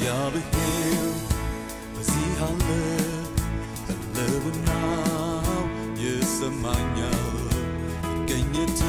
እግዚአብሔር በዚህ አለ ህልውናው ይሰማኛል ገኘት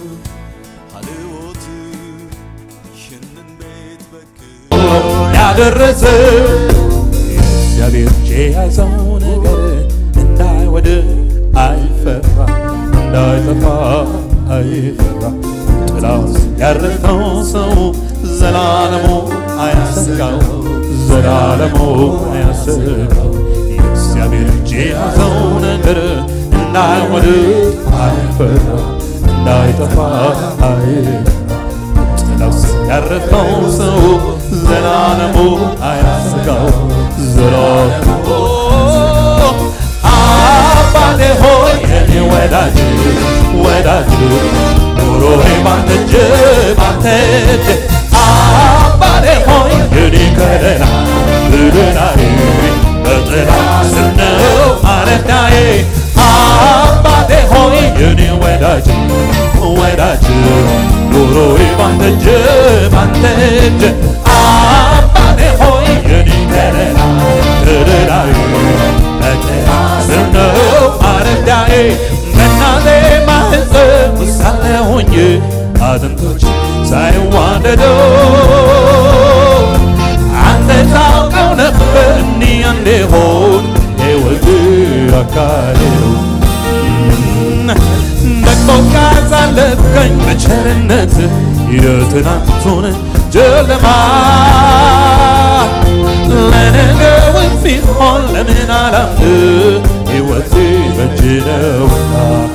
አልዎት ይህንን ቤት በክር ያደረሰ እግዚአብሔር እጅ የያዘው ነገር እንዳይወድቅ አይፈራ እንዳይጠፋ አይፈራ ጥላው ያረፈው ሰው ዘላለሙ አያሰጋው ዘላለሙ አያሰጋው የእግዚአብሔር እጅ የያዘው ነገር እንዳይወድቅ አይፈራ እንዳይጠፋ አይፈራ ጥላው ያረፈው ሰው ዘላለሙ አያሰጋው ዘላለሙ አባቴ ሆይ የኔ ወዳጅ ወዳጅ ኑሮዬ ባንተ እጅ ባንተ እጅ አባቴ ሆይ የኔ ከለላ ብድናዬ በጥላ ስር ነው ማረፊያዬ አባቴ ሆይ የኔ ወዳጅ ወዳጅ ኑሮዬ ባንተ እጅ ባንተ እጅ አባቴ ሆይ የኔ ከለላ ከለላዬ በጥላ ስር ነው ማረፊያዬ በእናቴ ማህፀን ውስጥ ሳለሁኝ አጥንቶች ሳይዋደዱ አንተ ታውቀው ነበር እንዲህ እንዲሆን ሕይወት አካሌ ነው ደግሞ ካሳለፍከኝ በቸርነት የትናንቱን ጨለማ ለነገው ቢሆን ለምን አላምድ ሕይወቴ በእጅ ነውና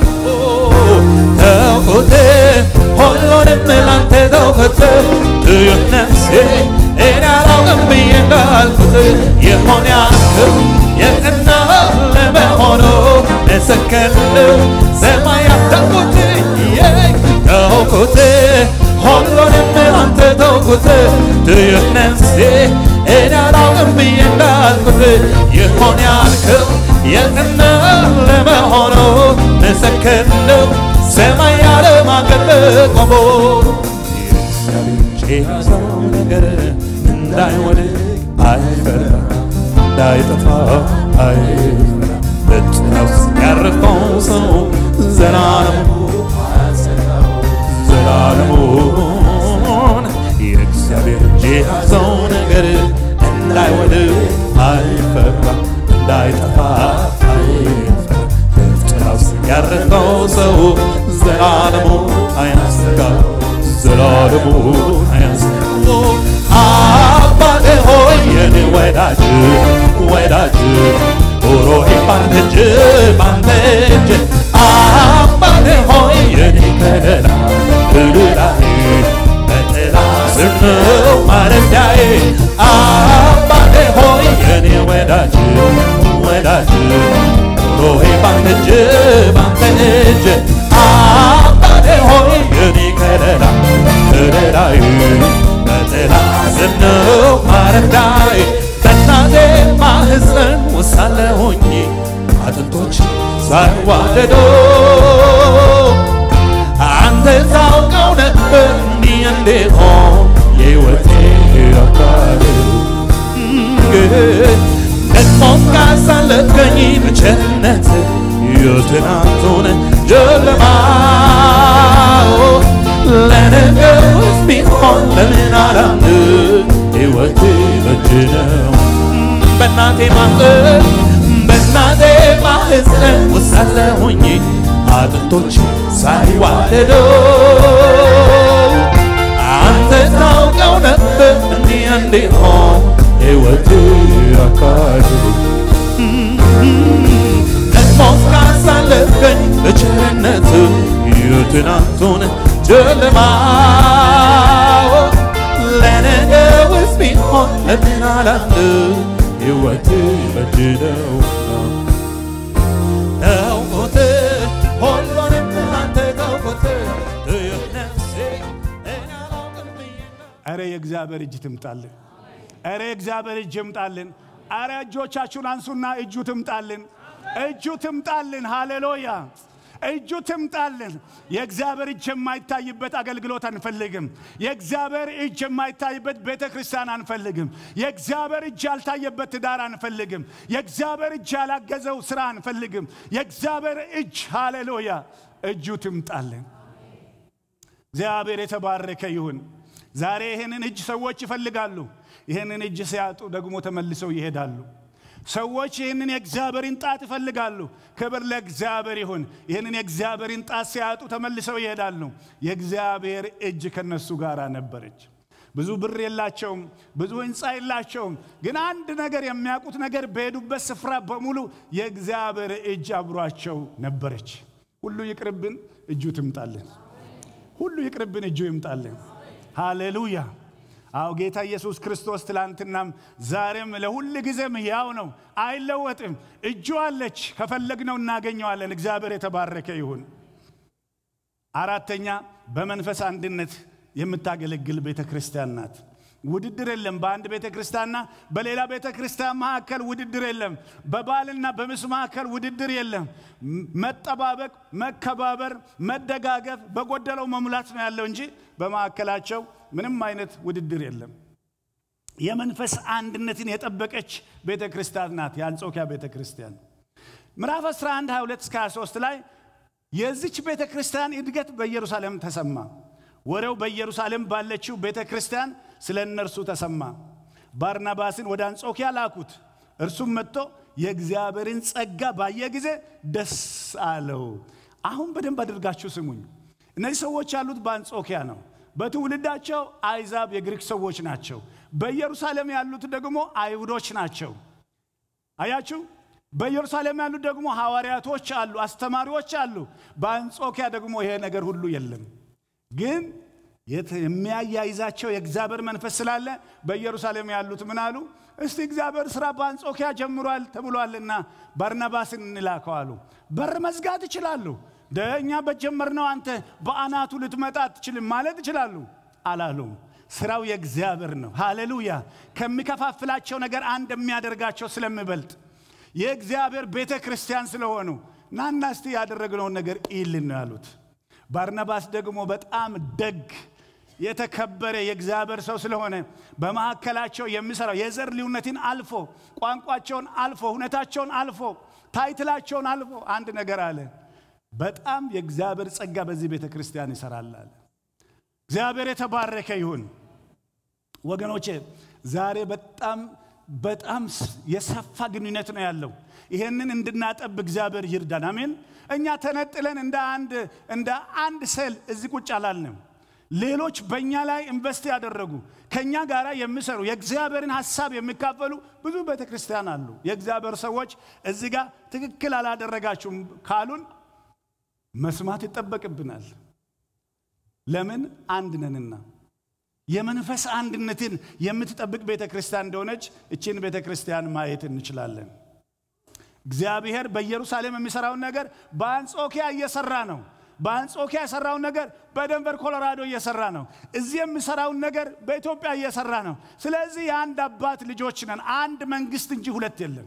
ተውኩት ሁሉንም ላንተ ተውኩት ትዩት ነፍሴ እኔ አላውቅም ብዬ እንዳልኩት የሆነ ያክል የቀና ለመሆኑ መሰከርልው ሰማይ ያተኩት ተውኩት ሁሉንም ላንተ ተውኩት ትዩት ነፍሴ እኔ አላውቅም ብዬ እንዳልኩት የሆነ ያልከው የቀና ለመሆኑ መሰከርልው ሰማይ ያለማቀል ቆሞ የእግዚአብሔር እጅ የያዘው ነገር እንዳይወድቅ አይፈራ እንዳይጠፋ አይፈራ በጥላው ውስጥ ያረፈው ሰው ዘላለሙ ዘላለሙን የእግዚአብሔር እጅ የያዘው ነገር እንዳይወድቅ አይፈራ እንዳይጠፋ አይፈራ በጥላው ውስጥ ያረፈው ሰው ዘላለሙ አያሰጋው ዘላለሙ አያሰጋው አባቴ ሆይ የኔ ወዳጅ ወዳጅ ኑሮዬ ባንተ እጅ ባንተ እጅ አባቴ ሆይ የኔ ከለላ ከለላዬ በጥላ ስር ነው ማረፊያዬ አባቴ ሆይ የኔ ወዳጅ ወዳጅ ኑሮዬ ባንተ እጅ ባንተ እጅ አባቴ ሆይ የኔ ከለላ ከለላዬ በጥላ ስር ነው ማረፊያዬ በእናቴ ማህፀን ውስጥ ሳለሁኝ አጥንቶች ሳይዋደዱ አንተ ታውቀው ነበር እንዲህ እንዲሆን የሕይወቴ አካል ደግሞ ካሳለፍከኝ በቸርነት የትናንቱን ጨለማ ለነገውስ ቢሆን ለምን አላምድ ሕይወቴ በእጅ ነው በእናቴ ማህፀን በእናቴ ማህፀን ውስጥ ሳለሁኝ አጥንቶች ሳይዋደዱ አንተ ታውቀው ነበር እንዲህ እንዲሆን ሕይወቴ አካል ደግሞ ካሳለፍከኝ በቸርነት የትናንቱን ጨለማ ለነገውስ ቢሆን ለምን አላምድ ሕይወቴ በእጅ ነውና ተውኩት ሁሉንም አንተ ተውኩት ትዩት ነፍሴ እኔ አላውቅም ብዬ አረ የእግዚአብሔር እጅ ትምጣልን። አረ የእግዚአብሔር እጅ ይምጣልን። አረ እጆቻችሁን አንሱና እጁ ትምጣልን። እጁ ትምጣልን። ሃሌሉያ። እጁ ትምጣልን። የእግዚአብሔር እጅ የማይታይበት አገልግሎት አንፈልግም። የእግዚአብሔር እጅ የማይታይበት ቤተ ክርስቲያን አንፈልግም። የእግዚአብሔር እጅ ያልታየበት ትዳር አንፈልግም። የእግዚአብሔር እጅ ያላገዘው ስራ አንፈልግም። የእግዚአብሔር እጅ ሃሌሉያ እጁ ትምጣልን። እግዚአብሔር የተባረከ ይሁን። ዛሬ ይህንን እጅ ሰዎች ይፈልጋሉ። ይህንን እጅ ሲያጡ ደግሞ ተመልሰው ይሄዳሉ። ሰዎች ይህንን የእግዚአብሔርን ጣት ይፈልጋሉ። ክብር ለእግዚአብሔር ይሁን። ይህንን የእግዚአብሔርን ጣት ሲያጡ ተመልሰው ይሄዳሉ። የእግዚአብሔር እጅ ከነሱ ጋር ነበረች። ብዙ ብር የላቸውም፣ ብዙ ህንፃ የላቸውም። ግን አንድ ነገር የሚያውቁት ነገር በሄዱበት ስፍራ በሙሉ የእግዚአብሔር እጅ አብሯቸው ነበረች። ሁሉ ይቅርብን፣ እጁ ትምጣልን። ሁሉ ይቅርብን፣ እጁ ይምጣልን። ሃሌሉያ። አዎ ጌታ ኢየሱስ ክርስቶስ ትላንትናም ዛሬም ለሁል ጊዜም ያው ነው፣ አይለወጥም። እጁ አለች፣ ከፈለግነው እናገኘዋለን። እግዚአብሔር የተባረከ ይሁን። አራተኛ በመንፈስ አንድነት የምታገለግል ቤተ ክርስቲያን ናት። ውድድር የለም። በአንድ ቤተ ክርስቲያንና በሌላ ቤተ ክርስቲያን መካከል ውድድር የለም። በባልና በሚስት መካከል ውድድር የለም። መጠባበቅ፣ መከባበር፣ መደጋገፍ፣ በጎደለው መሙላት ነው ያለው እንጂ በመካከላቸው ምንም አይነት ውድድር የለም። የመንፈስ አንድነትን የጠበቀች ቤተ ክርስቲያን ናት የአንጾኪያ ቤተ ክርስቲያን። ምዕራፍ 11 22 እስከ 23 ላይ የዚች ቤተ ክርስቲያን እድገት በኢየሩሳሌም ተሰማ። ወሬው በኢየሩሳሌም ባለችው ቤተ ክርስቲያን ስለ እነርሱ ተሰማ። ባርናባስን ወደ አንጾኪያ ላኩት። እርሱም መጥቶ የእግዚአብሔርን ጸጋ ባየ ጊዜ ደስ አለው። አሁን በደንብ አድርጋችሁ ስሙኝ። እነዚህ ሰዎች ያሉት በአንጾኪያ ነው። በትውልዳቸው አይዛብ የግሪክ ሰዎች ናቸው። በኢየሩሳሌም ያሉት ደግሞ አይሁዶች ናቸው። አያችሁ፣ በኢየሩሳሌም ያሉት ደግሞ ሐዋርያቶች አሉ፣ አስተማሪዎች አሉ። በአንጾኪያ ደግሞ ይሄ ነገር ሁሉ የለም። ግን የሚያያይዛቸው የእግዚአብሔር መንፈስ ስላለ በኢየሩሳሌም ያሉት ምን አሉ? እስቲ እግዚአብሔር ስራ በአንጾኪያ ጀምሯል ተብሏልና ባርናባስን እንላከው አሉ። በር መዝጋት ይችላሉ። እኛ በጀመርነው አንተ በአናቱ ልትመጣ አትችልም ማለት ይችላሉ። አላሉም። ስራው የእግዚአብሔር ነው። ሃሌሉያ። ከሚከፋፍላቸው ነገር አንድ የሚያደርጋቸው ስለሚበልጥ የእግዚአብሔር ቤተ ክርስቲያን ስለሆኑ ናና እስቲ ያደረግነውን ነገር ኢልን ነው ያሉት። ባርናባስ ደግሞ በጣም ደግ የተከበረ የእግዚአብሔር ሰው ስለሆነ በመካከላቸው የሚሰራው የዘር ልዩነትን አልፎ ቋንቋቸውን አልፎ ሁኔታቸውን አልፎ ታይትላቸውን አልፎ አንድ ነገር አለ። በጣም የእግዚአብሔር ጸጋ በዚህ ቤተ ክርስቲያን ይሰራል አለ። እግዚአብሔር የተባረከ ይሁን። ወገኖቼ ዛሬ በጣም በጣም የሰፋ ግንኙነት ነው ያለው። ይሄንን እንድናጠብ እግዚአብሔር ይርዳን። አሜን። እኛ ተነጥለን እንደ አንድ እንደ አንድ ሴል እዚህ ቁጭ አላልንም። ሌሎች በእኛ ላይ ኢንቨስት ያደረጉ ከእኛ ጋር የሚሰሩ የእግዚአብሔርን ሀሳብ የሚካፈሉ ብዙ ቤተ ክርስቲያን አሉ። የእግዚአብሔር ሰዎች እዚህ ጋር ትክክል አላደረጋችሁም ካሉን መስማት ይጠበቅብናል። ለምን አንድ ነንና። የመንፈስ አንድነትን የምትጠብቅ ቤተ ክርስቲያን እንደሆነች እችን ቤተ ክርስቲያን ማየት እንችላለን። እግዚአብሔር በኢየሩሳሌም የሚሰራውን ነገር በአንጾኪያ እየሰራ ነው። በአንጾኪያ የሰራውን ነገር በደንቨር ኮሎራዶ እየሰራ ነው። እዚህ የሚሰራውን ነገር በኢትዮጵያ እየሰራ ነው። ስለዚህ የአንድ አባት ልጆች ነን። አንድ መንግስት እንጂ ሁለት የለም።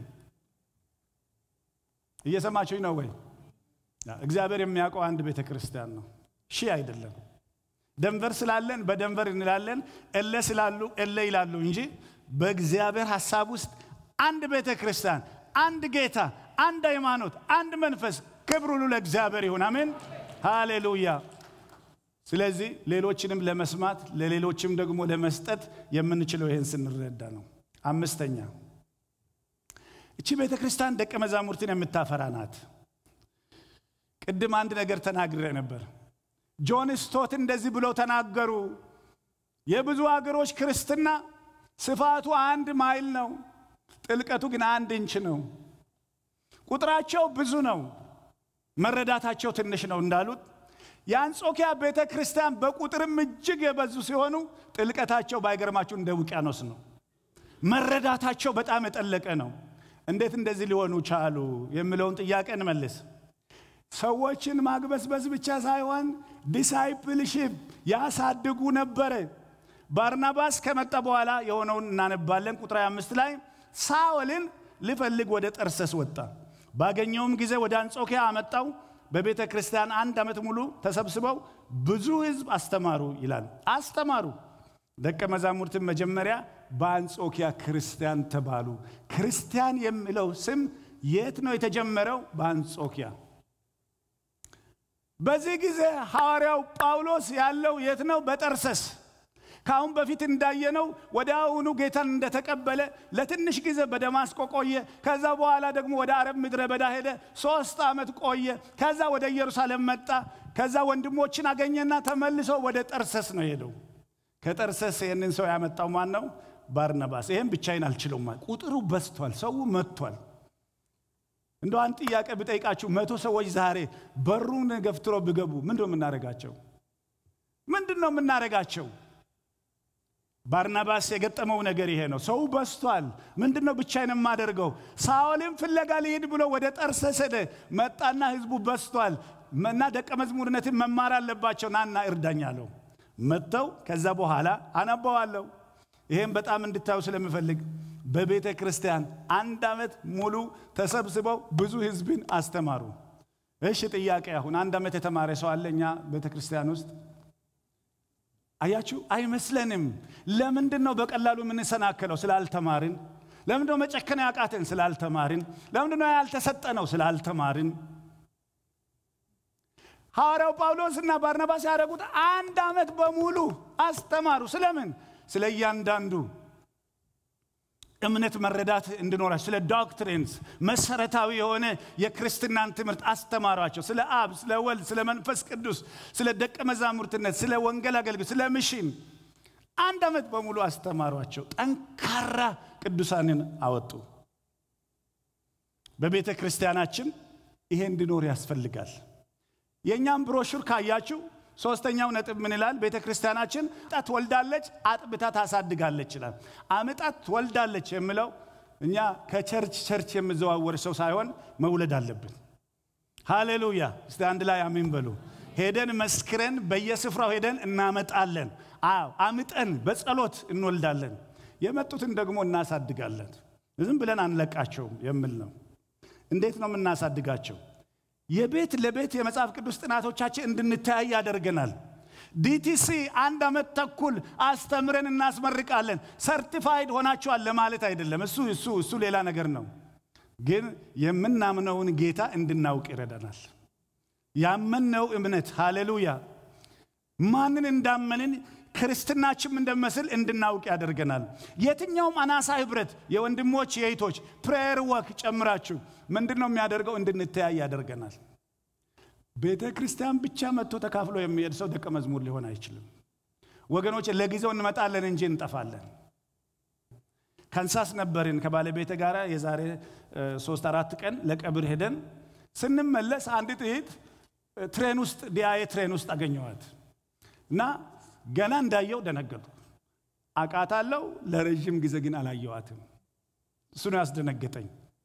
እየሰማችሁኝ ነው ወይ? እግዚአብሔር የሚያውቀው አንድ ቤተ ክርስቲያን ነው፣ ሺህ አይደለም። ደንቨር ስላለን በደንቨር እንላለን፣ እለ ስላሉ እለ ይላሉ እንጂ በእግዚአብሔር ሀሳብ ውስጥ አንድ ቤተ ክርስቲያን፣ አንድ ጌታ፣ አንድ ሃይማኖት፣ አንድ መንፈስ። ክብር ሁሉ ለእግዚአብሔር ይሁን። አሜን፣ ሃሌሉያ። ስለዚህ ሌሎችንም ለመስማት ለሌሎችም ደግሞ ለመስጠት የምንችለው ይህን ስንረዳ ነው። አምስተኛ እቺ ቤተ ክርስቲያን ደቀ መዛሙርትን የምታፈራ ናት። ቅድም አንድ ነገር ተናግሬ ነበር። ጆን ስቶት እንደዚህ ብለው ተናገሩ። የብዙ አገሮች ክርስትና ስፋቱ አንድ ማይል ነው፣ ጥልቀቱ ግን አንድ ኢንች ነው። ቁጥራቸው ብዙ ነው፣ መረዳታቸው ትንሽ ነው እንዳሉት የአንጾኪያ ቤተ ክርስቲያን በቁጥርም እጅግ የበዙ ሲሆኑ ጥልቀታቸው ባይገርማችሁ እንደ ውቅያኖስ ነው። መረዳታቸው በጣም የጠለቀ ነው። እንዴት እንደዚህ ሊሆኑ ቻሉ የሚለውን ጥያቄ እንመልስ። ሰዎችን ማግበስበስ ብቻ ሳይሆን ዲሳይፕልሺፕ ያሳድጉ ነበረ። ባርናባስ ከመጣ በኋላ የሆነውን እናነባለን። ቁጥር አምስት ላይ ሳኦልን ሊፈልግ ወደ ጠርሰስ ወጣ። ባገኘውም ጊዜ ወደ አንጾኪያ አመጣው። በቤተ ክርስቲያን አንድ ዓመት ሙሉ ተሰብስበው ብዙ ሕዝብ አስተማሩ ይላል። አስተማሩ። ደቀ መዛሙርትን መጀመሪያ በአንጾኪያ ክርስቲያን ተባሉ። ክርስቲያን የሚለው ስም የት ነው የተጀመረው? በአንጾኪያ። በዚህ ጊዜ ሐዋርያው ጳውሎስ ያለው የት ነው? በጠርሰስ። ከአሁን በፊት እንዳየነው ወደ አሁኑ ጌታን እንደተቀበለ ለትንሽ ጊዜ በደማስቆ ቆየ። ከዛ በኋላ ደግሞ ወደ አረብ ምድረ በዳ ሄደ። ሶስት ዓመት ቆየ። ከዛ ወደ ኢየሩሳሌም መጣ። ከዛ ወንድሞችን አገኘና ተመልሶ ወደ ጠርሰስ ነው ሄደው። ከጠርሰስ ይህንን ሰው ያመጣው ማን ነው? ባርናባስ። ይህም ብቻዬን አልችለውም። ቁጥሩ በዝቷል፣ ሰው መጥቷል። እንደ አንድ ጥያቄ ብጠይቃችሁ መቶ ሰዎች ዛሬ በሩን ገፍትሮ ቢገቡ ምንድን ነው የምናደርጋቸው? ምንድን ነው የምናደርጋቸው? ባርናባስ የገጠመው ነገር ይሄ ነው። ሰው በዝቷል። ምንድን ነው ብቻዬን የማደርገው? ሳኦልን ፍለጋ ሊሄድ ብሎ ወደ ጠርሰስ ሄደ። መጣና ህዝቡ በዝቷል እና ደቀ መዝሙርነትን መማር አለባቸው። ናና እርዳኝ አለው። መጥተው ከዛ በኋላ አነባዋለሁ። ይሄም በጣም እንድታዩ ስለምፈልግ በቤተ ክርስቲያን አንድ ዓመት ሙሉ ተሰብስበው ብዙ ህዝብን አስተማሩ። እሺ ጥያቄ አሁን አንድ ዓመት የተማረ ሰው አለ እኛ ቤተ ክርስቲያን ውስጥ? አያችሁ፣ አይመስለንም። ለምንድን ነው በቀላሉ የምንሰናከለው? ስላልተማርን። ለምንድን ነው መጨከን ያቃተን? ስላልተማርን። ለምንድን ነው ያልተሰጠነው? ስላልተማርን። ሐዋርያው ጳውሎስ እና ባርናባስ ያደረጉት አንድ ዓመት በሙሉ አስተማሩ። ስለምን? ስለ እያንዳንዱ እምነት መረዳት እንዲኖራቸው ስለ ዶክትሪንስ መሰረታዊ የሆነ የክርስትናን ትምህርት አስተማሯቸው። ስለ አብ፣ ስለ ወልድ፣ ስለ መንፈስ ቅዱስ፣ ስለ ደቀ መዛሙርትነት፣ ስለ ወንጌል አገልግሎት፣ ስለ ምሽን አንድ ዓመት በሙሉ አስተማሯቸው። ጠንካራ ቅዱሳንን አወጡ። በቤተ ክርስቲያናችን ይሄ እንዲኖር ያስፈልጋል። የእኛም ብሮሹር ካያችሁ ሶስተኛው ነጥብ ምን ይላል? ቤተ ክርስቲያናችን አምጣ ትወልዳለች፣ አጥብታ ታሳድጋለች ይላል። አምጣ ትወልዳለች የሚለው እኛ ከቸርች ቸርች የምዘዋወር ሰው ሳይሆን መውለድ አለብን። ሃሌሉያ! እስቲ አንድ ላይ አሜን በሉ። ሄደን መስክረን በየስፍራው ሄደን እናመጣለን። አዎ አምጠን በጸሎት እንወልዳለን። የመጡትን ደግሞ እናሳድጋለን። ዝም ብለን አንለቃቸውም የሚል ነው። እንዴት ነው የምናሳድጋቸው? የቤት ለቤት የመጽሐፍ ቅዱስ ጥናቶቻችን እንድንተያይ ያደርገናል። ዲቲሲ አንድ ዓመት ተኩል አስተምረን እናስመርቃለን። ሰርቲፋይድ ሆናችኋል ለማለት አይደለም። እሱ እሱ እሱ ሌላ ነገር ነው። ግን የምናምነውን ጌታ እንድናውቅ ይረዳናል። ያመንነው እምነት ሃሌሉያ፣ ማንን እንዳመንን ክርስትናችን እንደመስል እንድናውቅ ያደርገናል። የትኛውም አናሳ ህብረት የወንድሞች የእህቶች ፕሬየር ወክ ጨምራችሁ ምንድን ነው የሚያደርገው? እንድንተያይ ያደርገናል። ቤተ ክርስቲያን ብቻ መጥቶ ተካፍሎ የሚሄድ ሰው ደቀ መዝሙር ሊሆን አይችልም። ወገኖች ለጊዜው እንመጣለን እንጂ እንጠፋለን። ካንሳስ ነበርን ከባለቤተ ጋር የዛሬ ሶስት አራት ቀን ለቀብር ሄደን ስንመለስ አንዲት እህት ትሬን ውስጥ ዲያዬ ትሬን ውስጥ አገኘዋት እና ገና እንዳየው ደነገጡ። አቃታለሁ፣ ለረዥም ጊዜ ግን አላየዋትም። እሱ ነው ያስደነገጠኝ።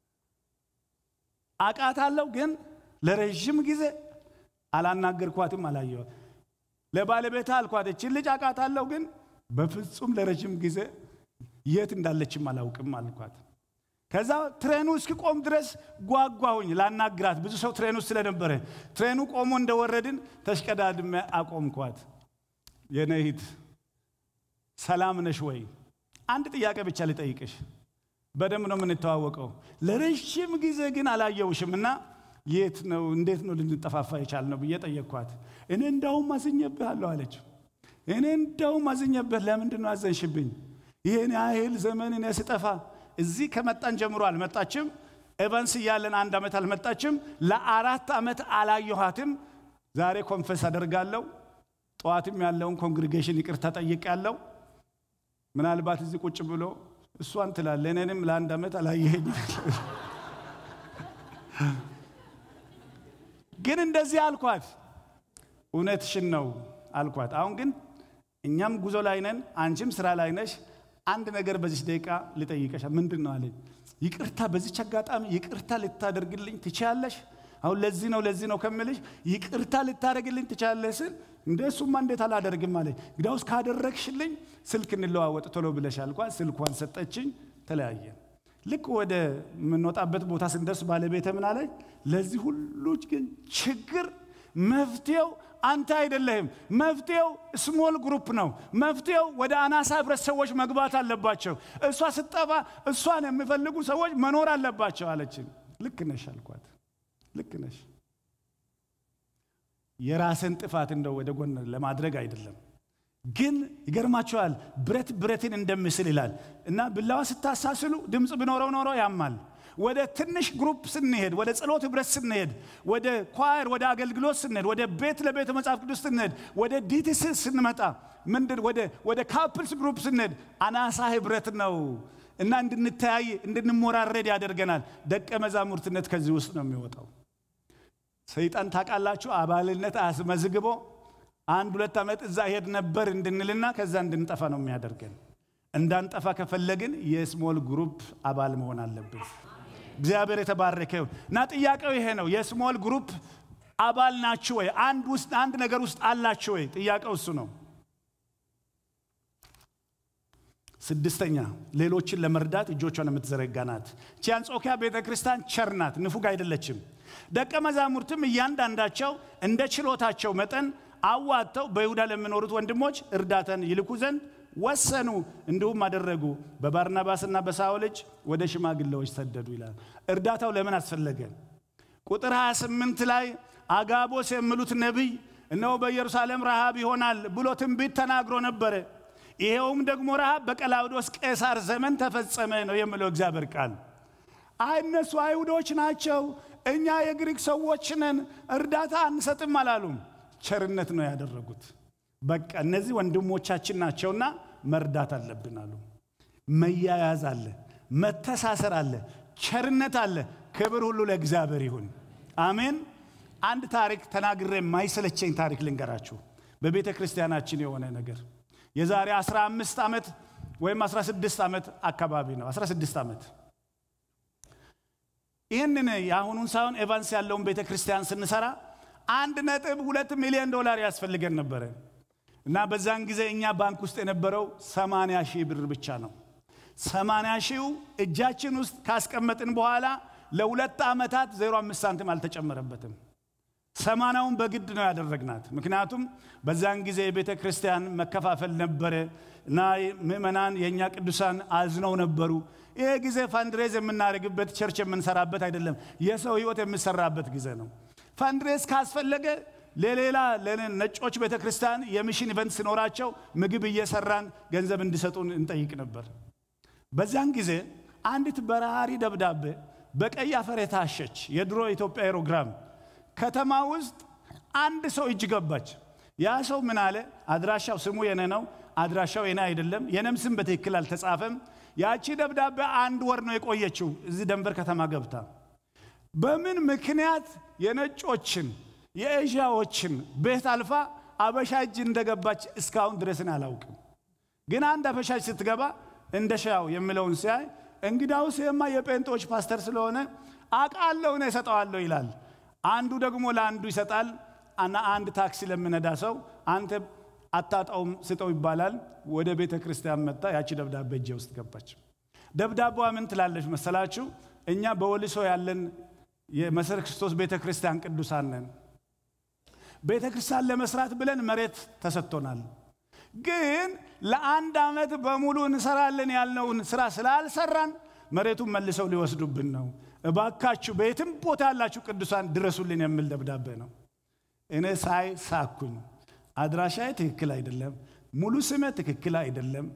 አቃታለሁ፣ ግን ለረዥም ጊዜ አላናገርኳትም፣ አላየዋት። ለባለቤታ አልኳት፣ እችን ልጅ አቃታለሁ፣ ግን በፍጹም ለረዥም ጊዜ የት እንዳለችም አላውቅም አልኳት። ከዛ ትሬኑ እስኪቆም ድረስ ጓጓሁኝ ላናግራት። ብዙ ሰው ትሬኑ ውስጥ ስለነበረ ትሬኑ ቆሞ እንደወረድን ተሽቀዳድሜ አቆምኳት። የነሂት ሰላም ነሽ ወይ? አንድ ጥያቄ ብቻ ልጠይቅሽ። በደንብ ነው የምንተዋወቀው። ለረዥም ጊዜ ግን አላየውሽም እና የት ነው እንዴት ነው ልንጠፋፋ የቻልነው ብዬ ጠየቅኳት። እኔ እንዳውም አዝኜብሃለሁ አለች። እኔ እንዳውም አዝኜብህ። ለምንድን ነው አዘንሽብኝ? ይህን ያህል ዘመን እኔ ስጠፋ እዚህ ከመጣን ጀምሮ አልመጣችም። ኤቨንስ እያለን አንድ ዓመት አልመጣችም። ለአራት ዓመት አላየኋትም። ዛሬ ኮንፈስ አደርጋለሁ። ጠዋትም ያለውን ኮንግሪጌሽን ይቅርታ ጠይቅ ያለው ምናልባት እዚህ ቁጭ ብሎ እሷን ትላለ እኔንም ለአንድ ዓመት አላየኸኝ ግን እንደዚህ አልኳት። እውነትሽን ነው አልኳት። አሁን ግን እኛም ጉዞ ላይ ነን፣ አንቺም ስራ ላይ ነሽ። አንድ ነገር በዚች ደቂቃ ልጠይቀሻ። ምንድን ነው አለኝ። ይቅርታ በዚች አጋጣሚ ይቅርታ ልታደርግልኝ ትችያለሽ? አሁን ለዚህ ነው ለዚህ ነው ከምልሽ ይቅርታ ልታደርግልኝ ትችያለሽ ስል እንደ እሱማ እንዴት አላደርግም አለኝ። እንግዲያውስ ካደረግሽልኝ ስልክ እንለዋወጥ ቶሎ ብለሽ አልኳት። ስልኳን ሰጠችኝ፣ ተለያየን። ልክ ወደ የምንወጣበት ቦታ ስንደርስ ባለቤተ ምን አለኝ፣ ለዚህ ሁሉ ግን ችግር መፍትሄው አንተ አይደለህም። መፍትሄው ስሞል ግሩፕ ነው። መፍትሄው ወደ አናሳ ህብረት ሰዎች መግባት አለባቸው። እሷ ስጠፋ እሷን የሚፈልጉ ሰዎች መኖር አለባቸው አለችኝ። ልክ ነሽ አልኳት። ልክ ነሽ። የራስን ጥፋት እንደው ወደ ጎን ለማድረግ አይደለም ግን ይገርማቸዋል። ብረት ብረትን እንደምስል ይላል እና ብላዋ ስታሳስሉ ድምፅ ቢኖረው ኖሮ ያማል። ወደ ትንሽ ግሩፕ ስንሄድ፣ ወደ ጸሎት ህብረት ስንሄድ፣ ወደ ኳየር፣ ወደ አገልግሎት ስንሄድ፣ ወደ ቤት ለቤተ መጽሐፍ ቅዱስ ስንሄድ፣ ወደ ዲቲስ ስንመጣ ምንድን ወደ ካፕልስ ግሩፕ ስንሄድ አናሳ ህብረት ነው እና እንድንተያይ እንድንሞራረድ ያደርገናል። ደቀ መዛሙርትነት ከዚህ ውስጥ ነው የሚወጣው። ሰይጣን ታውቃላችሁ፣ አባልነት አስመዝግቦ አንድ ሁለት ዓመት እዛ ሄድ ነበር እንድንልና ከዛ እንድንጠፋ ነው የሚያደርገን። እንዳንጠፋ ከፈለግን የስሞል ግሩፕ አባል መሆን አለብን። እግዚአብሔር የተባረከ ይሁን እና ጥያቄው ይሄ ነው። የስሞል ግሩፕ አባል ናችሁ ወይ? አንድ ውስጥ አንድ ነገር ውስጥ አላችሁ ወይ? ጥያቄው እሱ ነው። ስድስተኛ ሌሎችን ለመርዳት እጆቿን የምትዘረጋ ናት። ቺ አንጾኪያ ቤተ ክርስቲያን ቸር ናት፣ ንፉግ አይደለችም። ደቀ መዛሙርትም እያንዳንዳቸው እንደ ችሎታቸው መጠን አዋጥተው በይሁዳ ለሚኖሩት ወንድሞች እርዳታን ይልኩ ዘንድ ወሰኑ። እንዲሁም አደረጉ። በባርናባስና በሳውል እጅ ወደ ሽማግሌዎች ሰደዱ ይላል። እርዳታው ለምን አስፈለገ? ቁጥር 28 ላይ አጋቦስ የሚሉት ነቢይ እነሆ በኢየሩሳሌም ረሃብ ይሆናል ብሎ ትንቢት ተናግሮ ነበረ። ይሄውም ደግሞ ረሃብ በቀላውዶስ ቄሳር ዘመን ተፈጸመ ነው የሚለው እግዚአብሔር ቃል። አይ እነሱ አይሁዶች ናቸው፣ እኛ የግሪክ ሰዎች ነን፣ እርዳታ አንሰጥም አላሉም። ቸርነት ነው ያደረጉት። በቃ እነዚህ ወንድሞቻችን ናቸውና መርዳት አለብን አሉ። መያያዝ አለ፣ መተሳሰር አለ፣ ቸርነት አለ። ክብር ሁሉ ለእግዚአብሔር ይሁን። አሜን። አንድ ታሪክ ተናግሬ የማይሰለቸኝ ታሪክ ልንገራችሁ። በቤተ ክርስቲያናችን የሆነ ነገር የዛሬ 15 ዓመት ወይም 16 ዓመት አካባቢ ነው። 16 ዓመት ይህንን የአሁኑን ሳይሆን ኤቫንስ ያለውን ቤተ ክርስቲያን ስንሰራ አንድ ነጥብ ሁለት ሚሊዮን ዶላር ያስፈልገን ነበረ እና በዛን ጊዜ እኛ ባንክ ውስጥ የነበረው 80 ሺህ ብር ብቻ ነው። 80 ሺው እጃችን ውስጥ ካስቀመጥን በኋላ ለሁለት ዓመታት 05 ሳንቲም አልተጨመረበትም። ሰማናውን በግድ ነው ያደረግናት። ምክንያቱም በዛን ጊዜ የቤተ ክርስቲያን መከፋፈል ነበረ እና ምዕመናን የእኛ ቅዱሳን አዝነው ነበሩ። ይሄ ጊዜ ፋንድሬዝ የምናደርግበት ቸርች የምንሰራበት አይደለም፣ የሰው ህይወት የምሰራበት ጊዜ ነው። ፋንድሬዝ ካስፈለገ ለሌላ ነጮች ቤተ ክርስቲያን የሚሽን ኢቨንት ሲኖራቸው ምግብ እየሰራን ገንዘብ እንዲሰጡን እንጠይቅ ነበር። በዚያን ጊዜ አንዲት በራሪ ደብዳቤ በቀይ አፈር የታሸች የድሮ ኢትዮጵያ ኤሮግራም ከተማ ውስጥ አንድ ሰው እጅ ገባች። ያ ሰው ምን አለ? አድራሻው ስሙ የኔ ነው፣ አድራሻው የኔ አይደለም፣ የኔም ስም በትክክል አልተጻፈም። ያቺ ደብዳቤ አንድ ወር ነው የቆየችው እዚህ ደንበር ከተማ ገብታ። በምን ምክንያት የነጮችን የኤዥያዎችን ቤት አልፋ አበሻ እጅ እንደገባች እስካሁን ድረስን አላውቅም። ግን አንድ አበሻ ስትገባ እንደ ሻው የሚለውን ሲያይ እንግዳውስ የማ የጴንጦች ፓስተር ስለሆነ አቃለሁ ነው እሰጠዋለሁ ይላል። አንዱ ደግሞ ለአንዱ ይሰጣል እና አንድ ታክሲ ለምነዳ ሰው አንተ አታጣውም ስጠው ይባላል። ወደ ቤተ ክርስቲያን መጣ። ያቺ ደብዳቤ እጄ ውስጥ ገባች። ደብዳቤዋ ምን ትላለች መሰላችሁ? እኛ በወልሶ ያለን የመሰረ ክርስቶስ ቤተ ክርስቲያን ቅዱሳን ነን። ቤተ ክርስቲያን ለመስራት ብለን መሬት ተሰጥቶናል። ግን ለአንድ ዓመት በሙሉ እንሰራለን ያልነውን ስራ ስላልሰራን መሬቱን መልሰው ሊወስዱብን ነው። እባካችሁ በየትም ቦታ ያላችሁ ቅዱሳን ድረሱልን የሚል ደብዳቤ ነው። እኔ ሳይ ሳኩኝ። አድራሻዬ ትክክል አይደለም፣ ሙሉ ስሜ ትክክል አይደለም።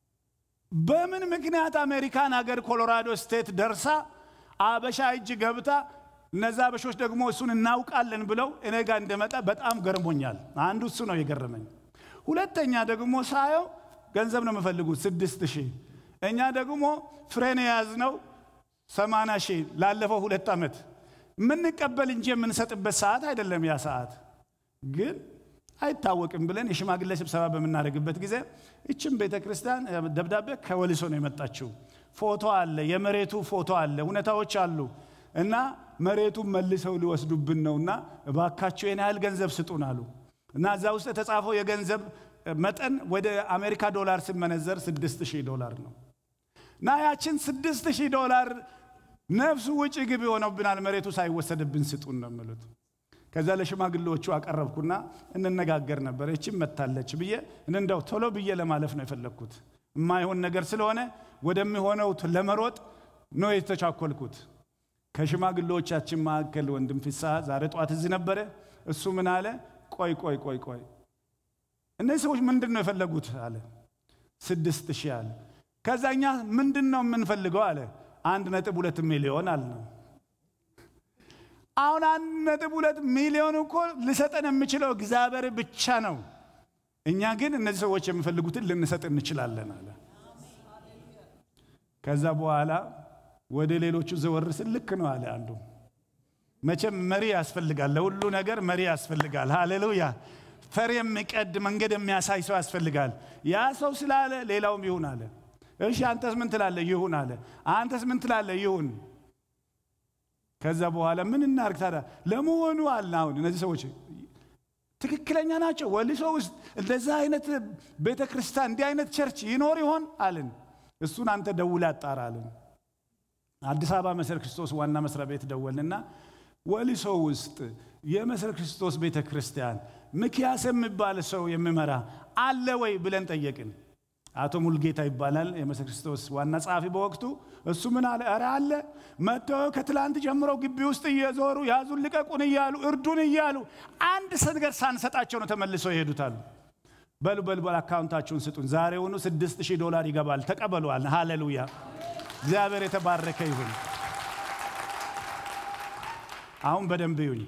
በምን ምክንያት አሜሪካን ሀገር ኮሎራዶ ስቴት ደርሳ አበሻ እጅ ገብታ እነዛ አበሾች ደግሞ እሱን እናውቃለን ብለው እኔ ጋር እንደመጣ በጣም ገርሞኛል። አንዱ እሱ ነው የገረመኝ። ሁለተኛ ደግሞ ሳየው ገንዘብ ነው የምፈልጉት ስድስት ሺህ እኛ ደግሞ ፍሬን የያዝነው ሰማንያ ሺህ ላለፈው ሁለት ዓመት የምንቀበል እንጂ የምንሰጥበት ሰዓት አይደለም። ያ ሰዓት ግን አይታወቅም ብለን የሽማግሌ ስብሰባ በምናደርግበት ጊዜ ይችም ቤተ ክርስቲያን ደብዳቤ ከወሊሶ ነው የመጣችው። ፎቶ አለ፣ የመሬቱ ፎቶ አለ፣ ሁኔታዎች አሉ እና መሬቱን መልሰው ሊወስዱብን ነውና እባካቸው የን ያህል ገንዘብ ስጡን አሉ እና እዛ ውስጥ የተጻፈው የገንዘብ መጠን ወደ አሜሪካ ዶላር ሲመነዘር ስድስት ሺህ ዶላር ነው። እና ያችን ስድስት ሺህ ዶላር ነፍሱ ውጭ ግብ ሆነብናል፣ መሬቱ ሳይወሰድብን ስጡን ነው የሚሉት። ከዛ ለሽማግሌዎቹ አቀረብኩና እንነጋገር ነበር። እችም መታለች ብዬ እንደው ቶሎ ብዬ ለማለፍ ነው የፈለግኩት። የማይሆን ነገር ስለሆነ ወደሚሆነው ለመሮጥ ነው የተቻኮልኩት። ከሽማግሌዎቻችን መካከል ወንድም ፍስሐ ዛሬ ጠዋት እዚህ ነበረ። እሱ ምን አለ? ቆይ ቆይ ቆይ ቆይ እነዚህ ሰዎች ምንድን ነው የፈለጉት አለ። ስድስት ሺህ አለ። ከዛ እኛ ምንድን ነው የምንፈልገው አለ። አንድ ነጥብ ሁለት ሚሊዮን አለ ነው አሁን አንድ ነጥብ ሁለት ሚሊዮን እኮ ልሰጠን የምችለው እግዚአብሔር ብቻ ነው። እኛ ግን እነዚህ ሰዎች የሚፈልጉትን ልንሰጥ እንችላለን አለ። ከዛ በኋላ ወደ ሌሎቹ ዘወር ስል ልክ ነው አለ አንዱ። መቼም መሪ ያስፈልጋል፣ ለሁሉ ነገር መሪ ያስፈልጋል። ሃሌሉያ! ፈር የሚቀድ መንገድ የሚያሳይ ሰው ያስፈልጋል። ያ ሰው ስላለ ሌላውም ይሁን አለ። እሺ አንተስ ምን ትላለህ? ይሁን አለ። አንተስ ምን ትላለህ? ይሁን ከዛ በኋላ ምን እናርግ ታዲያ? ለመሆኑ አለ አሁን እነዚህ ሰዎች ትክክለኛ ናቸው? ወሊሶ ውስጥ እንደዛ አይነት ቤተ ክርስቲያን እንዲህ አይነት ቸርች ይኖር ይሆን አልን። እሱን አንተ ደውለህ አጣራ አልን። አዲስ አበባ መሰረ ክርስቶስ ዋና መስሪያ ቤት ደወልንና ወሊሶ ውስጥ የመሰረ ክርስቶስ ቤተ ክርስቲያን ምክያስ የሚባል ሰው የሚመራ አለ ወይ ብለን ጠየቅን። አቶ ሙልጌታ ይባላል የመሰረ ክርስቶስ ዋና ጸሐፊ በወቅቱ። እሱ ምን አለ? ኧረ አለ መጥተው ከትላንት ጀምረው ግቢ ውስጥ እየዞሩ ያዙን ልቀቁን እያሉ እርዱን እያሉ አንድ ነገር ሳንሰጣቸው ነው ተመልሰው ይሄዱታሉ። በሉ በሉ በሉ አካውንታችሁን ስጡን፣ ዛሬውኑ ስድስት ሺህ ዶላር ይገባል ተቀበሏል። ሃሌሉያ እግዚአብሔር የተባረከ ይሁን። አሁን በደንብ ይሁኝ።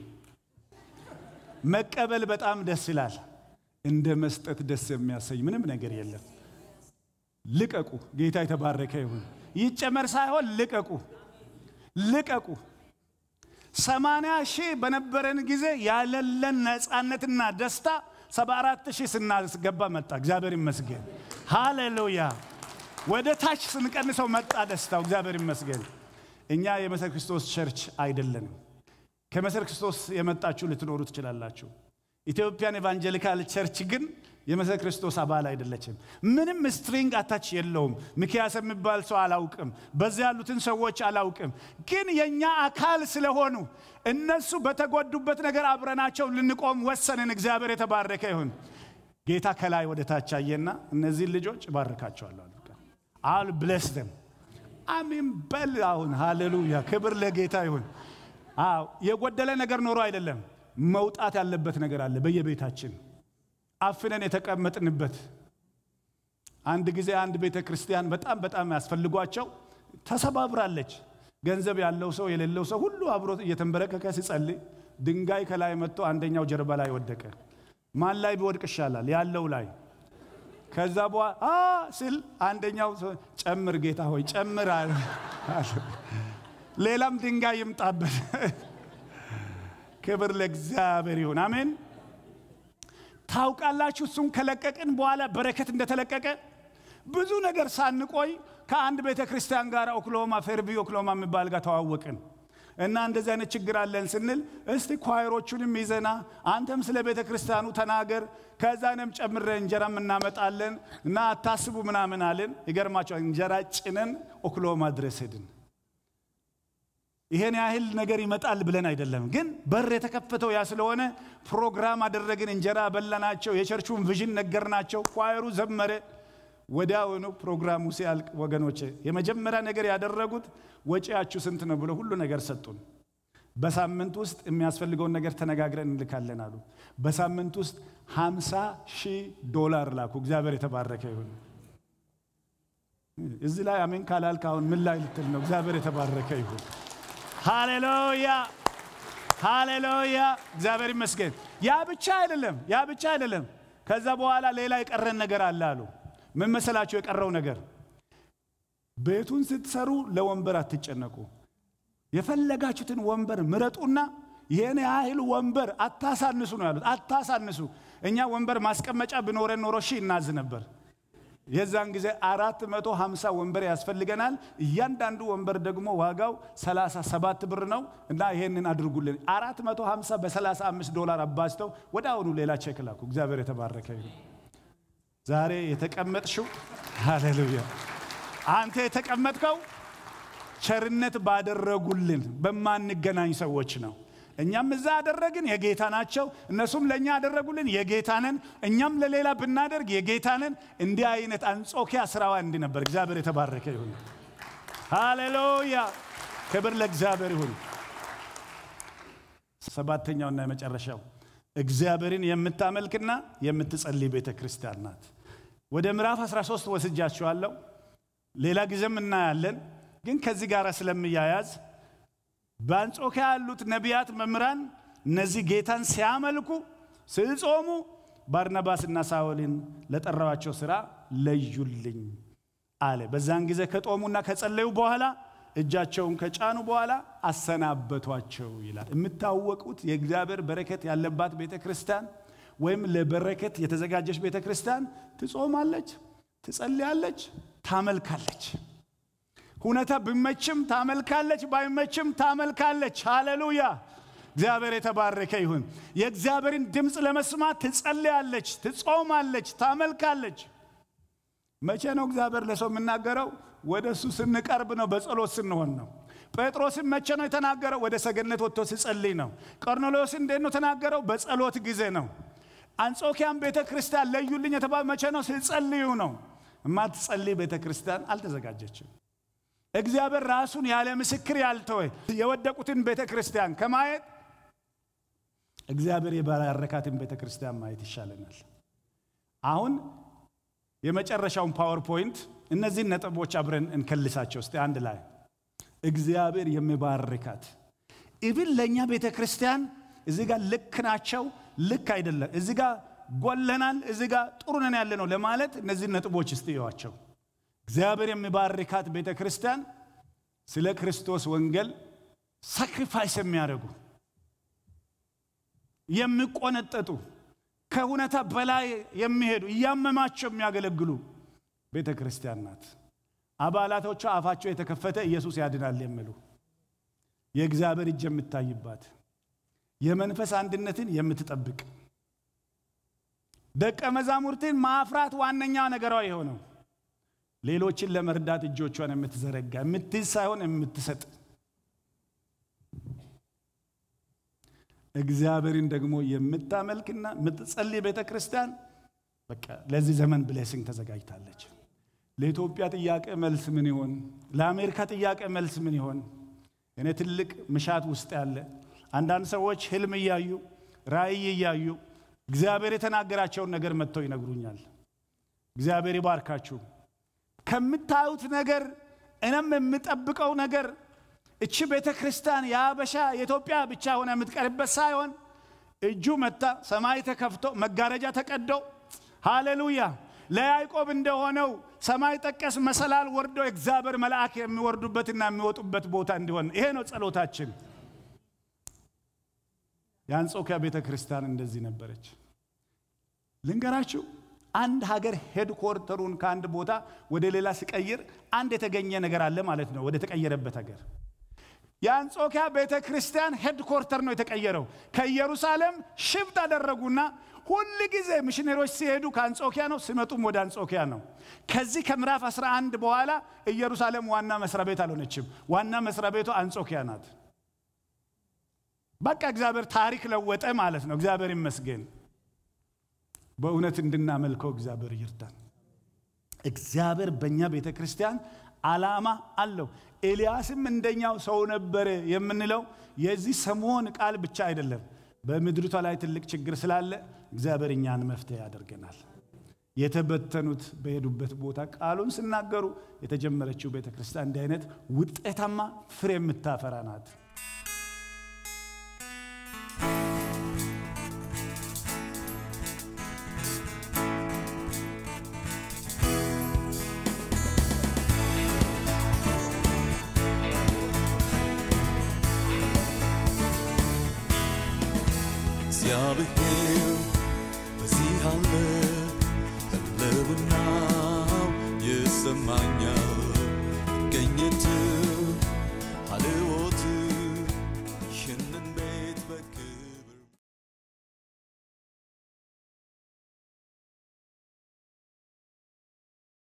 መቀበል በጣም ደስ ይላል። እንደ መስጠት ደስ የሚያሰኝ ምንም ነገር የለም። ልቀቁ። ጌታ የተባረከ ይሁን። ይጨመር ሳይሆን ልቀቁ፣ ልቀቁ። ሰማንያ ሺህ በነበረን ጊዜ ያለለን ነፃነትና ደስታ ሰባ አራት ሺህ ስናስገባ መጣ። እግዚአብሔር ይመስገን። ሃሌሉያ። ወደ ታች ስንቀንሰው መጣ ደስታው። እግዚአብሔር ይመስገን። እኛ የመሰረ ክርስቶስ ቸርች አይደለንም። ከመሰረ ክርስቶስ የመጣችሁ ልትኖሩ ትችላላችሁ። ኢትዮጵያን ኤቫንጀሊካል ቸርች ግን የመሰረ ክርስቶስ አባል አይደለችም። ምንም ስትሪንግ አታች የለውም። ሚክያስ የሚባል ሰው አላውቅም። በዚያ ያሉትን ሰዎች አላውቅም። ግን የእኛ አካል ስለሆኑ እነሱ በተጎዱበት ነገር አብረናቸው ልንቆም ወሰንን። እግዚአብሔር የተባረከ ይሁን። ጌታ ከላይ ወደ ታች አየና እነዚህን ልጆች እባርካቸዋለሁ አሉ። አል ብለስ ደም አሜን በል አሁን ሃሌሉያ፣ ክብር ለጌታ ይሁን። አዎ የጎደለ ነገር ኖሮ አይደለም፣ መውጣት ያለበት ነገር አለ በየቤታችን አፍነን የተቀመጥንበት። አንድ ጊዜ አንድ ቤተ ክርስቲያን በጣም በጣም ያስፈልጓቸው ተሰባብራለች። ገንዘብ ያለው ሰው የሌለው ሰው ሁሉ አብሮ እየተንበረከከ ሲጸልይ ድንጋይ ከላይ መጥቶ አንደኛው ጀርባ ላይ ወደቀ። ማን ላይ ቢወድቅ ይሻላል? ያለው ላይ። ከዛ በኋላ ስል አንደኛው ጨምር ጌታ ሆይ ጨምር አለ። ሌላም ድንጋይ ይምጣበት። ክብር ለእግዚአብሔር ይሁን። አሜን። ታውቃላችሁ እሱን ከለቀቅን በኋላ በረከት እንደተለቀቀ ብዙ ነገር ሳንቆይ ከአንድ ቤተ ክርስቲያን ጋር ኦክሎማ ፌርቢ ኦክሎማ የሚባል ጋር ተዋወቅን እና እንደዚህ አይነት ችግር አለን ስንል እስቲ ኳይሮቹንም ይዘና አንተም ስለ ቤተ ክርስቲያኑ ተናገር ከዛንም ጨምረ እንጀራም እናመጣለን እና አታስቡ ምናምን አለን። ይገርማቸዋል። እንጀራ ጭነን ኦክሎማ ድረስ ሄድን። ይሄን ያህል ነገር ይመጣል ብለን አይደለም፣ ግን በር የተከፈተው ያ ስለሆነ ፕሮግራም አደረግን። እንጀራ በላናቸው፣ የቸርቹን ቪዥን ነገርናቸው። ኳየሩ ዘመረ። ወዲያውኑ ፕሮግራሙ ሲያልቅ ወገኖቼ የመጀመሪያ ነገር ያደረጉት ወጪያችሁ ስንት ነው ብሎ ሁሉ ነገር ሰጡን። በሳምንት ውስጥ የሚያስፈልገውን ነገር ተነጋግረን እንልካለን አሉ። በሳምንት ውስጥ ሃምሳ ሺህ ዶላር ላኩ። እግዚአብሔር የተባረከ ይሁን። እዚህ ላይ አሜን ካላልክ አሁን ምን ላይ ልትል ነው? እግዚአብሔር የተባረከ ይሁን። ሃሌሉያ ሃሌሉያ፣ እግዚአብሔር ይመስገን። ያ ብቻ አይደለም፣ ያ ብቻ አይደለም። ከዛ በኋላ ሌላ የቀረን ነገር አለ አሉ። ምን መሰላችሁ? የቀረው ነገር ቤቱን ስትሰሩ ለወንበር አትጨነቁ። የፈለጋችሁትን ወንበር ምረጡና ይህን ያህል ወንበር አታሳንሱ ነው ያሉት። አታሳንሱ። እኛ ወንበር ማስቀመጫ ብኖረን ኖሮ ሺህ እናዝ ነበር። የዛን ጊዜ አራት መቶ ሀምሳ ወንበር ያስፈልገናል። እያንዳንዱ ወንበር ደግሞ ዋጋው ሰላሳ ሰባት ብር ነው እና ይሄንን አድርጉልን። አራት መቶ ሀምሳ በሰላሳ አምስት ዶላር አባዝተው ወደ አሁኑ ሌላ ቼክ ላኩ። እግዚአብሔር የተባረከ ይሁን። ዛሬ የተቀመጥሽው ሃሌሉያ አንተ የተቀመጥከው ቸርነት ባደረጉልን በማንገናኝ ሰዎች ነው። እኛም እዛ ያደረግን የጌታ ናቸው፣ እነሱም ለእኛ ያደረጉልን የጌታንን፣ እኛም ለሌላ ብናደርግ የጌታንን። እንዲህ አይነት አንጾኪያ ስራዋ እንዲህ ነበር። እግዚአብሔር የተባረከ ይሁን። ሃሌሉያ! ክብር ለእግዚአብሔር ይሁን። ሰባተኛውና የመጨረሻው እግዚአብሔርን የምታመልክና የምትጸልይ ቤተ ክርስቲያን ናት። ወደ ምዕራፍ 13 ወስጃችኋለሁ። ሌላ ጊዜም እናያለን። ግን ከዚህ ጋር ስለሚያያዝ በአንጾኪያ ያሉት ነቢያት፣ መምህራን እነዚህ ጌታን ሲያመልኩ ሲጾሙ ባርናባስና ሳውልን ለጠራዋቸው ሥራ ለዩልኝ አለ። በዛን ጊዜ ከጦሙና ከጸለዩ በኋላ እጃቸውን ከጫኑ በኋላ አሰናበቷቸው ይላል። የምታወቁት የእግዚአብሔር በረከት ያለባት ቤተ ክርስቲያን ወይም ለበረከት የተዘጋጀች ቤተ ክርስቲያን ትጾማለች፣ ትጸልያለች፣ ታመልካለች። ሁኔታ ቢመችም ታመልካለች፣ ባይመችም ታመልካለች። ሃሌሉያ! እግዚአብሔር የተባረከ ይሁን። የእግዚአብሔርን ድምፅ ለመስማት ትጸልያለች፣ ትጾማለች፣ ታመልካለች። መቼ ነው እግዚአብሔር ለሰው የምናገረው? ወደ እሱ ስንቀርብ ነው፣ በጸሎት ስንሆን ነው። ጴጥሮስን መቼ ነው የተናገረው? ወደ ሰገነት ወጥቶ ሲጸልይ ነው። ቆርኔሌዎስ እንዴት ነው ተናገረው? በጸሎት ጊዜ ነው። አንጾኪያን ቤተ ክርስቲያን ለዩልኝ የተባለ መቼ ነው? ሲጸልዩ ነው። የማትጸልይ ቤተ ክርስቲያን አልተዘጋጀችም። እግዚአብሔር ራሱን ያለ ምስክር ያልተወ የወደቁትን ቤተ ክርስቲያን ከማየት እግዚአብሔር የባረካትን ቤተ ክርስቲያን ማየት ይሻለናል። አሁን የመጨረሻውን ፓወርፖይንት እነዚህን ነጥቦች አብረን እንከልሳቸው እስቲ አንድ ላይ እግዚአብሔር የሚባርካት ኢብን ለእኛ ቤተ ክርስቲያን እዚህ ጋር ልክ ናቸው፣ ልክ አይደለም፣ እዚህ ጋር ጎለናል፣ እዚህ ጋር ጥሩ ነን ያለ ነው ለማለት እነዚህን ነጥቦች እስቲ እዩዋቸው። እግዚአብሔር የሚባርካት ቤተ ክርስቲያን ስለ ክርስቶስ ወንጌል ሳክሪፋይስ የሚያደርጉ የሚቆነጠጡ ከሁኔታ በላይ የሚሄዱ እያመማቸው የሚያገለግሉ ቤተ ክርስቲያን ናት። አባላቶቿ አፋቸው የተከፈተ ኢየሱስ ያድናል የሚሉ የእግዚአብሔር እጅ የምታይባት የመንፈስ አንድነትን የምትጠብቅ ደቀ መዛሙርትን ማፍራት ዋነኛ ነገሯ የሆነው ሌሎችን ለመርዳት እጆቿን የምትዘረጋ የምትይዝ ሳይሆን የምትሰጥ እግዚአብሔርን ደግሞ የምታመልክና የምትጸልይ ቤተ ክርስቲያን በቃ ለዚህ ዘመን ብሌሲንግ ተዘጋጅታለች። ለኢትዮጵያ ጥያቄ መልስ ምን ይሆን? ለአሜሪካ ጥያቄ መልስ ምን ይሆን? እኔ ትልቅ ምሻት ውስጥ ያለ አንዳንድ ሰዎች ህልም እያዩ ራእይ እያዩ እግዚአብሔር የተናገራቸውን ነገር መጥተው ይነግሩኛል። እግዚአብሔር ይባርካችሁ። ከምታዩት ነገር እኔም የምጠብቀው ነገር እቺ ቤተ ክርስቲያን የአበሻ የኢትዮጵያ ብቻ ሆነ የምትቀርበት ሳይሆን እጁ መታ ሰማይ ተከፍቶ መጋረጃ ተቀዶ ሃሌሉያ ለያዕቆብ እንደሆነው ሰማይ ጠቀስ መሰላል ወርዶ እግዚአብሔር መልአክ የሚወርዱበትና የሚወጡበት ቦታ እንዲሆን ይሄ ነው ጸሎታችን። የአንጾኪያ ቤተ ክርስቲያን እንደዚህ ነበረች። ልንገራችሁ አንድ ሀገር ሄድኮርተሩን ከአንድ ቦታ ወደ ሌላ ሲቀይር አንድ የተገኘ ነገር አለ ማለት ነው። ወደ ተቀየረበት ሀገር የአንጾኪያ ቤተ ክርስቲያን ሄድኮርተር ነው የተቀየረው። ከኢየሩሳሌም ሽፍት አደረጉና ሁል ጊዜ ሚሽነሮች ሲሄዱ ከአንጾኪያ ነው፣ ሲመጡም ወደ አንጾኪያ ነው። ከዚህ ከምዕራፍ 11 በኋላ ኢየሩሳሌም ዋና መስሪያ ቤት አልሆነችም። ዋና መስሪያ ቤቷ አንጾኪያ ናት። በቃ እግዚአብሔር ታሪክ ለወጠ ማለት ነው። እግዚአብሔር ይመስገን። በእውነት እንድናመልከው እግዚአብሔር ይርዳን። እግዚአብሔር በእኛ ቤተ ክርስቲያን ዓላማ አለው። ኤልያስም እንደኛው ሰው ነበረ የምንለው የዚህ ሰሞን ቃል ብቻ አይደለም። በምድሪቷ ላይ ትልቅ ችግር ስላለ እግዚአብሔር እኛን መፍትሄ ያደርገናል። የተበተኑት በሄዱበት ቦታ ቃሉን ሲናገሩ የተጀመረችው ቤተ ክርስቲያን እንዲህ አይነት ውጤታማ ፍሬ የምታፈራ ናት። እግዚአብሔር በዚህ አለ፣ ህልውናው ይሰማኛል።